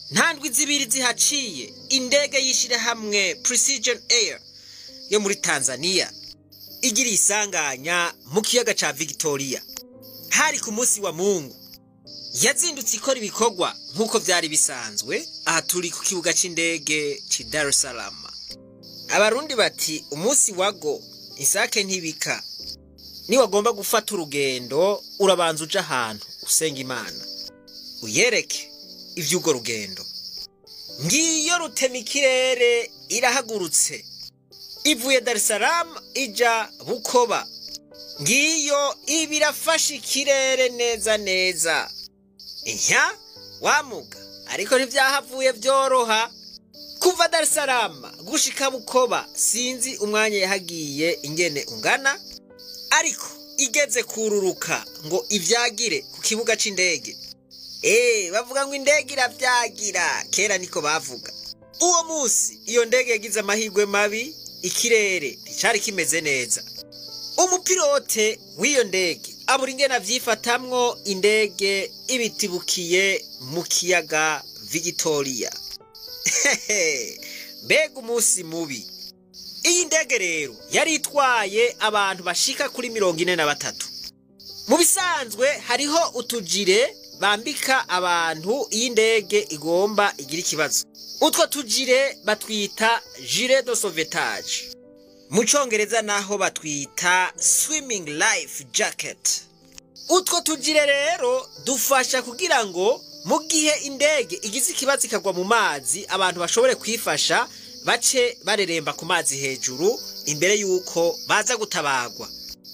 nta ndwi zibiri zihaciye indege y'ishyirahamwe precision air yo muri tanzania igira isanganya mu kiyaga ca victoria hari ku munsi wa mungu yazindutse ikora ibikorwa nk'uko byari bisanzwe aha turi ku kibuga c'indege ci dar es salaam abarundi bati umunsi wago isake ntibika niwagomba gufata urugendo urabanza uja ahantu usenga imana uyereke ivy'urwo rugendo ngiyo rutema ikirere irahagurutse ivuye dar es salaam ija bukoba ngiyo iba irafashe ikirere neza neza ihya wamuga ariko ntivyahavuye vyoroha kuva dar es salaam gushika bukoba sinzi umwanya yahagiye ingene ungana ariko igeze kururuka ngo ivyagire ku kibuga c'indege Eh, bavuga ngo indege iravyagira kera niko bavuga uwo musi iyo ndege yagize amahirwe mabi ikirere nticari kimeze neza umupilote w'iyo ndege abura ingene avyifatamwo indege ibitibukiye mu kiyaga victoria mbega umunsi mubi iyi ndege rero yari itwaye abantu bashika kuri mirongo ine na batatu mu bisanzwe hariho utujire bambika abantu iyo indege igomba igira ikibazo utwo tujire batwita jire de sauvetage mu congereza naho batwita swimming life jacket utwo tujire rero dufasha kugira ngo mu gihe indege igize ikibazo ikagwa mu mazi abantu bashobore kwifasha bace bareremba ku mazi hejuru imbere y'uko baza gutabagwa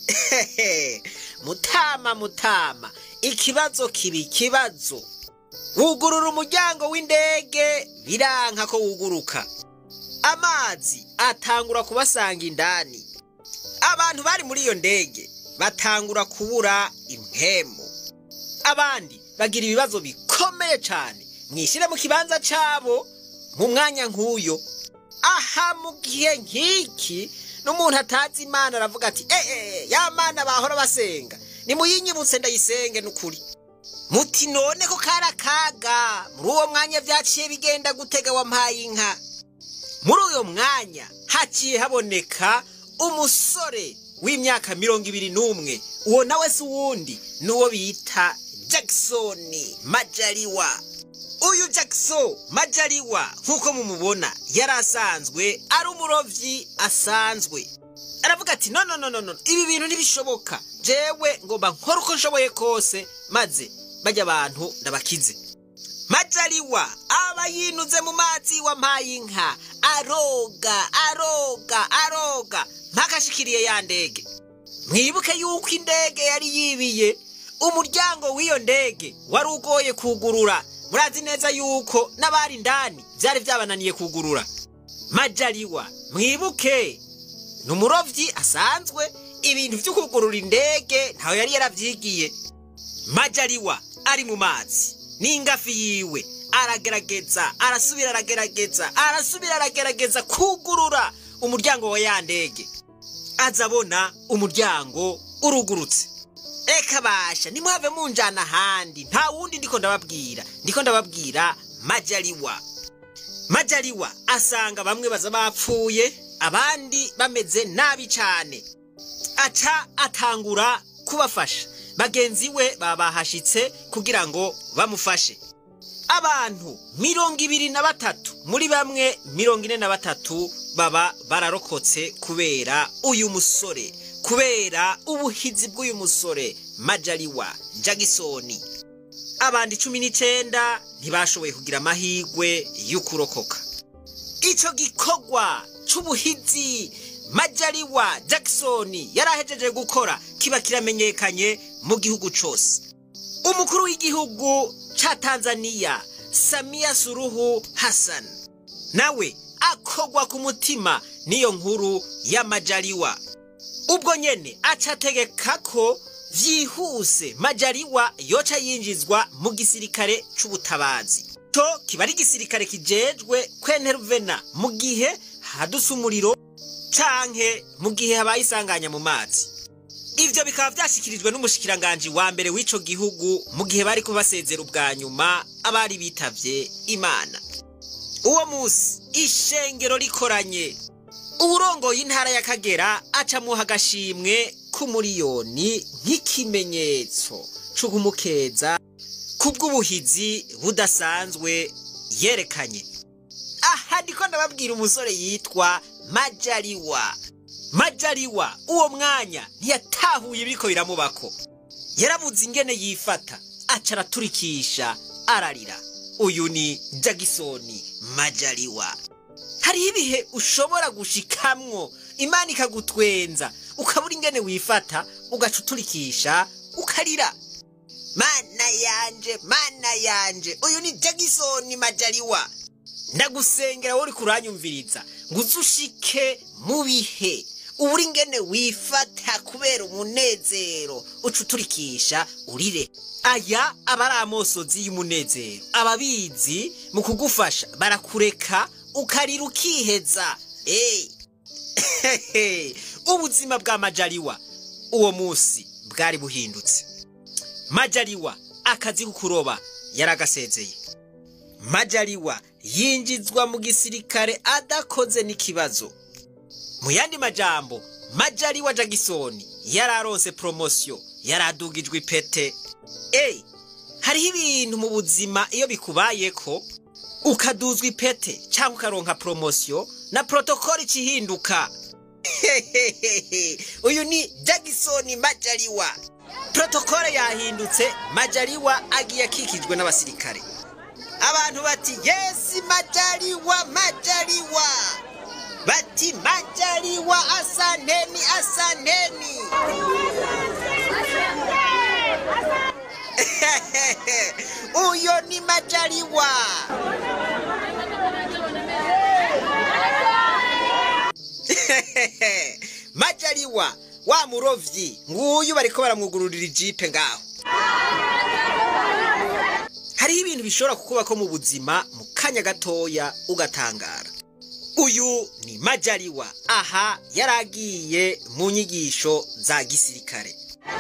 mutama mutama ikibazo kiba ikibazo wugurura umuryango w'indege biranka ko wuguruka amazi atangura kubasanga indani abantu bari muri iyo ndege batangura kubura impemu abandi bagira ibibazo bikomeye cyane mwishyire mu kibanza cyabo mu mwanya nk'uyo aha mu gihe nk'iki n'umuntu atazi imana aravuga ati eee ya mana bahora basenga nimuyinyibutse ndayisenge n'ukuri muti none ko kari akaga muri uwo mwanya byaciye bigenda gutega wampaye inka muri uyo mwanya haciye haboneka umusore w'imyaka mirongo ibiri n'umwe uwo nawe si uwundi n'uwo bita jackson majaliwa uyu jackson majaliwa nk'uko mumubona yari asanzwe ari umurovyi asanzwe aravuga ati no no no no no ibi bintu ntibishoboka jewe ngomba nkora uko nshoboye kose maze bajya abantu ndabakize majaliwa aba yinuze mu mazi wampaye inka aroga aroga aroga mpakashikiriye ya ndege mwibuke yuko indege yari yibiye umuryango w'iyo ndege wari ugoye kugurura murazi neza yuko n'abari indani byari byabananiye kugurura majaliwa mwibuke ni umurovyi asanzwe ibintu byo kugurura indege ntawe yari yaravyigiye majaliwa ari mu mazi n'ingafi yiwe aragerageza arasubira aragerageza arasubira aragerageza kugurura umuryango wa ya ndege aza abona umuryango urugurutse reka basha nimuhave munjana ahandi nta wundi ndiko ndababwira ndiko ndababwira majaliwa majaliwa asanga bamwe baza bapfuye abandi bameze nabi cyane aca atangura kubafasha bagenzi we babahashitse kugira ngo bamufashe abantu mirongo ibiri na batatu muri bamwe mirongo ine na batatu baba bararokotse kubera uyu musore kubera ubuhizi bw'uyu musore majaliwa jagisoni abandi cumi n'icenda ntibashoboye kugira amahirwe y'ukurokoka ico gikorwa c'ubuhizi majaliwa jackson yari ahejeje gukora kiba kiramenyekanye mu gihugu cose umukuru w'igihugu ca tanzaniya samiya suruhu hassan nawe akogwa ku mutima n'iyo nkuru ya majaliwa ubwo nyene acategeka ko vyihuse majaliwa yoca yinjizwa mu gisirikare c'ubutabazi co kiba ari igisirikare kijejwe kwenteruvena mu gihe hadutse umuriro canke mu gihe habaye isanganya mu mazi ivyo bikaba vyashikirijwe n'umushikiranganji wa mbere w'ico gihugu mu gihe bari kubasezera ubwa nyuma abari bitavye imana uwo musi ishengero rikoranye uwurongoye intara y'akagera acamuha agashimwe k'umuriyoni nk'ikimenyetso c'ukumukeza kubw'ubuhizi budasanzwe yerekanye aha ndiko ndababwira umusore yitwa majaliwa majaliwa uwo mwanya ntiyatahuye ibiriko biramubako yarabuze ingene yifata aca araturikisha ararira uyu ni jagisoni majaliwa hariho ibihe ushobora gushikamwo imana ikagutwenza ukabura ingene wifata ugaca uturikisha ukarira mana yanje mana yanje uyu ni jagisoni majaliwa ndagusengera wowe uri kuranyumviriza ngo uze ushike mu bihe ubura ingene wifata kubera umunezero uca uturikisha urire aya aba ari amosozi y'umunezero ababizi mu kugufasha barakureka ukarira ukiheza eyi ubuzima bwa majaliwa uwo munsi bwari buhindutse majaliwa akazi ko kuroba yaragasezeye majaliwa yinjizwa mu gisirikare adakoze n'ikibazo mu yandi majambo majaliwa jagisoni yararonse promosiyo yaradugijwe ipete eyi hariho ibintu mu buzima iyo bikubayeko ukaduzwa ipete cyangwa ukaronka promosiyo na protokoli ikihinduka uyu ni jagisoni majaliwa protokole yahindutse majaliwa agiye akikijwe n'abasirikare abantu bati yesi majaliwa majaliwa bati majaliwa asanteni asanteni uyo ni majaliwa majaliwa wa murovyi nguyu bariko baramwugururira ijipe ngaho hariho ibintu bishobora kukubako mu buzima mu kanya gatoya ugatangara uyu ni majaliwa aha yaragiye mu nyigisho za gisirikare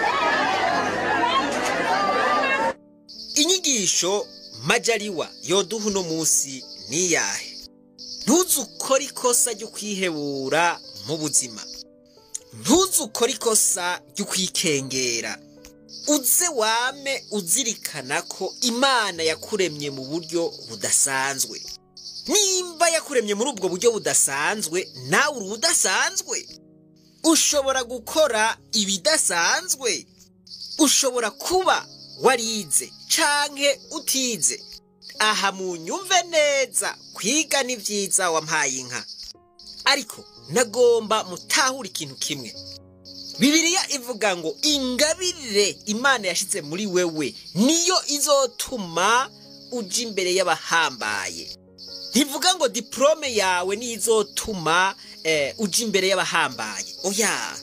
inyigisho majaliwa yoduha uno munsi ni iyahe ntuze ukore ikosa ryo kwihebura mu buzima ntuze ukore ikosa ryo kwikengera uze wame uzirikana ko imana yakuremye mu buryo budasanzwe nimba yakuremye muri ubwo buryo budasanzwe nawe uri udasanzwe ushobora gukora ibidasanzwe ushobora kuba warize canke utize aha mu nyumve neza kwiga ni byiza wampaye inka ariko nagomba mutahura ikintu kimwe bibiliya ivuga ngo ingabire imana yashyize muri wewe niyo izotuma uja imbere y'abahambaye ntivuga ngo diporome yawe niyo izotuma uja imbere y'abahambaye oya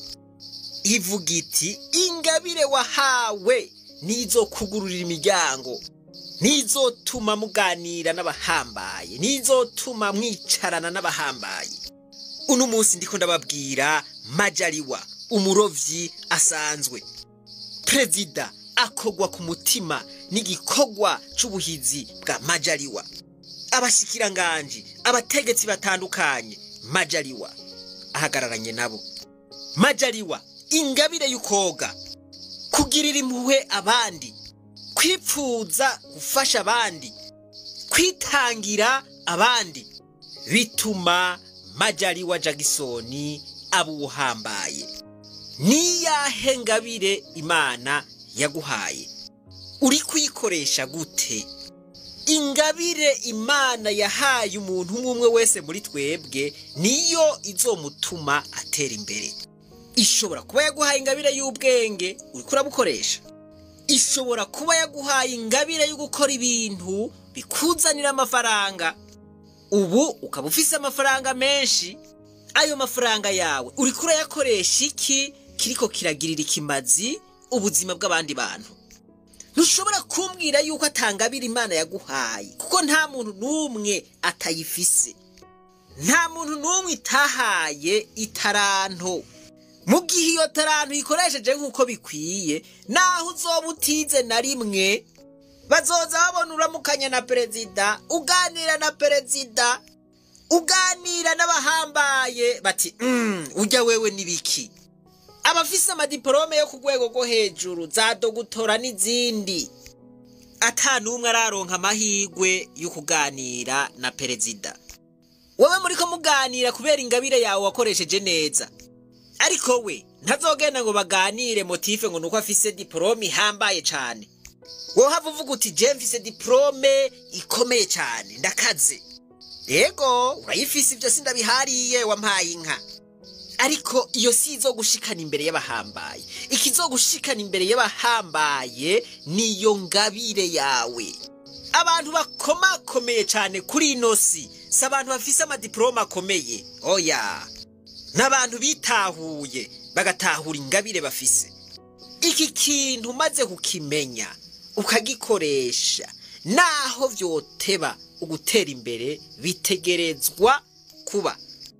ivuga iti ingabire wahawe niyo izokugururira imiryango niyo izotuma muganira n'abahambaye niyo izotuma mwicarana n'abahambaye uno munsi ndiko ndababwira majaliwa umurovyi asanzwe perezida akogwa ku mutima n'igikorwa c'ubuhizi bwa majaliwa abashikiranganji abategetsi batandukanye majaliwa ahagararanye nabo majaliwa ingabire y'ukoga kugirira impuhwe abandi kwipfuza gufasha abandi kwitangira abandi bituma majaliwa jagisoni aba uwuhambaye niyahe ngabire imana yaguhaye uri kuyikoresha gute ingabire imana yahaye umuntu umwe umwe wese muri twebwe niyo izomutuma atera imbere ishobora kuba yaguhaye ingabire y'ubwenge uri kurabukoresha ishobora kuba yaguhaye ingabire yo gukora ibintu bikuzanira amafaranga ubu ukaba ufise amafaranga menshi ayo mafaranga yawe uri kurayakoresha iki kiriko kiragirira ikimazi ubuzima bw'abandi bantu ntushobora kumbwira yuko atangabira imana yaguhaye kuko nta muntu n'umwe atayifise nta muntu n'umwe itahaye itaranto mu gihe iyo tarantu ikoresheje nk'uko bikwiye naho uzoba utize na rimwe bazoza babona uramukanya na perezida uganira na perezida uganira n'abahambaye bati mm, ujya wewe n'ibiki abafise amadiporome yo ku rwego rwo hejuru za dogutora n'izindi ata n'umwe araronka amahirwe yo kuganira na perezida wowe muriko muganira kubera ingabire yawe wakoresheje neza ariko we ntazogenda ngo baganire motife ngo nuko afise diporome ihambaye cane wohava uvuga uti je mfise diporome ikomeye cane ndakaze yego urayifise ivyo sindabihariye wampaye inka ariko iyo si izo gushikana imbere y'abahambaye ikizogushikana imbere y'abahambaye niyo ngabire yawe abantu bakomakomeye cane kuri ino si si abantu bafise amadiporome akomeye oya n'abantu bitahuye bagatahura ingabire bafise iki kintu umaze kukimenya ukagikoresha naho vyoteba ugutera imbere bitegerezwa kuba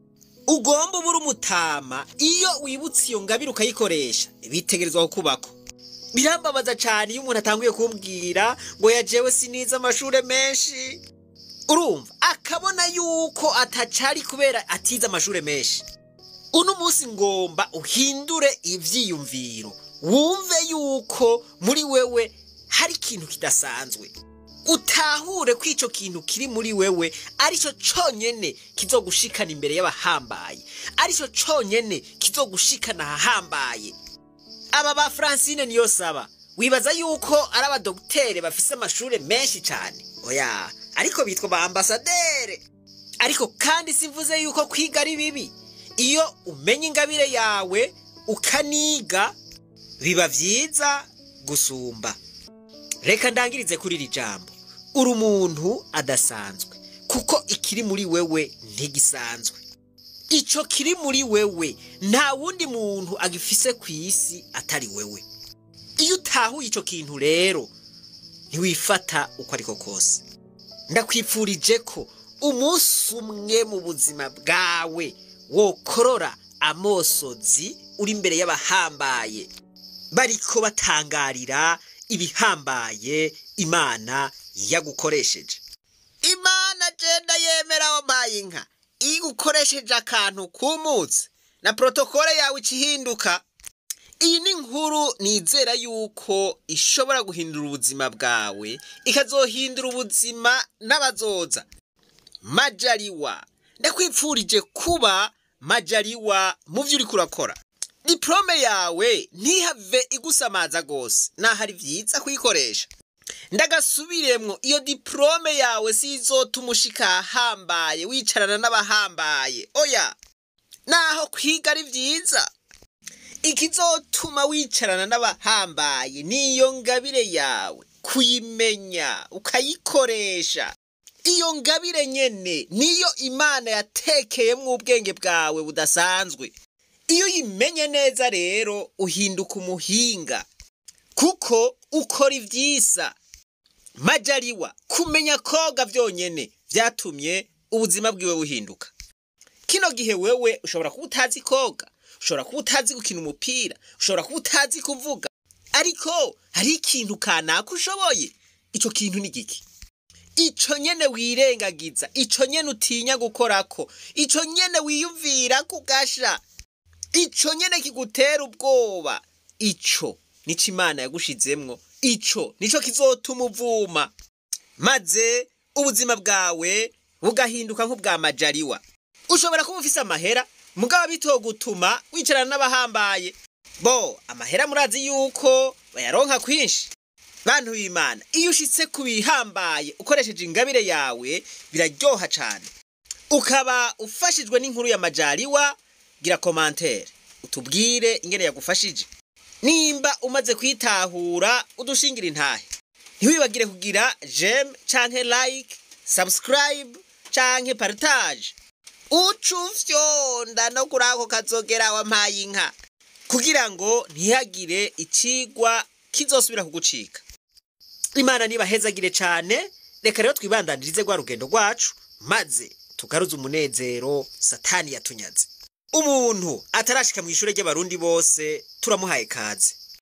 ugomba ubura umutama iyo wibutse iyo ngabire ukayikoresha bitegerezwa kukubako birambabaza cyane iyo umuntu atanguye kumbwira ngo yajewe sinize amashure menshi urumva akabona yuko atacari kubera atize amashure menshi uno munsi ngomba uhindure ivyiyumviro wumve yuko muri wewe hari ikintu kidasanzwe utahure ko ico kintu kiri muri wewe arico conyene kizogushikana imbere y'abahambaye arico conyene kizogushikana ahahambaye aba ba francine niyo saba wibaza yuko ari abadogitere bafise amashure menshi cane oya ariko bitwa ba ambasadere ariko kandi simvuze yuko kwiga ari bibi iyo umenya ingabire yawe ukaniga biba vyiza gusumba reka ndangirize kuri iri jambo uri umuntu adasanzwe kuko ikiri muri wewe ntigisanzwe ico kiri muri wewe nta wundi muntu agifise ku isi atari wewe iyo utahuye ico kintu rero ntiwifata uko ariko kose ndakwipfurije ko umunsi umwe mu buzima bwawe wokorora amosozi uri imbere y'abahambaye bariko batangarira ibihambaye imana yagukoresheje imana jenda yemera wampaye inka iyo ukoresheje akantu kumutse na protokole yawe ikihinduka iyi ni inkuru nizera yuko ishobora guhindura ubuzima bwawe ikazohindura ubuzima n'abazoza majaliwa ndakwipfurije kuba majaliwa mu byo uriko urakora diplome yawe ntihave igusamaza rwose naho ari byiza kuyikoresha ndagasubiremwo iyo diplome yawe si izotuma ushika ahambaye wicarana n'abahambaye oya naho kwiga ari byiza ikizotuma wicarana n'abahambaye niyo ngabire yawe kuyimenya ukayikoresha iyo ngabire nyene niyo imana yatekeyemwo ubwenge bwawe budasanzwe iyo uyimenye neza rero uhinduka umuhinga kuko ukora ivyisa majaliwa kumenya koga vyonyene vyatumye ubuzima bwiwe buhinduka kino gihe wewe ushobora kuba utazi koga ushobora kuba utazi gukina umupira ushobora kuba utazi kuvuga ariko hari ikintu kanaka ushoboye ico kintu ni giki ico nyene wirengagiza ico nyene utinya gukorako ico nyene wiyumvira kugasha ico nyene kigutera ubwoba ico nico imana yagushizemwo ico nico kizotuma uvuma maze ubuzima bwawe bugahinduka nk'ubwa majaliwa ushobora kuba ufise amahera mugabo bitogutuma wicarana n'abahambaye bo amahera murazi yuko bayaronka kwinshi bantu b'imana iyo ushitse ku bihambaye ukoresheje ingabire yawe biraryoha cane ukaba ufashijwe n'inkuru ya majaliwa gira komantere utubwire ingene yagufashije nimba umaze kwitahura udushingira intahe ntiwibagire kugira jem canke like subscribe canke partage uca ufyonda no kuri ako kazogera wampaye inka kugira ngo ntihagire icigwa kizosubira kugucika imana nibahezagire cane reka rero twibandanirize rwa rugendo rwacu maze tugaruze umunezero satani yatunyaze umuntu atarashika mu ishure ry'abarundi bose turamuhaye kaze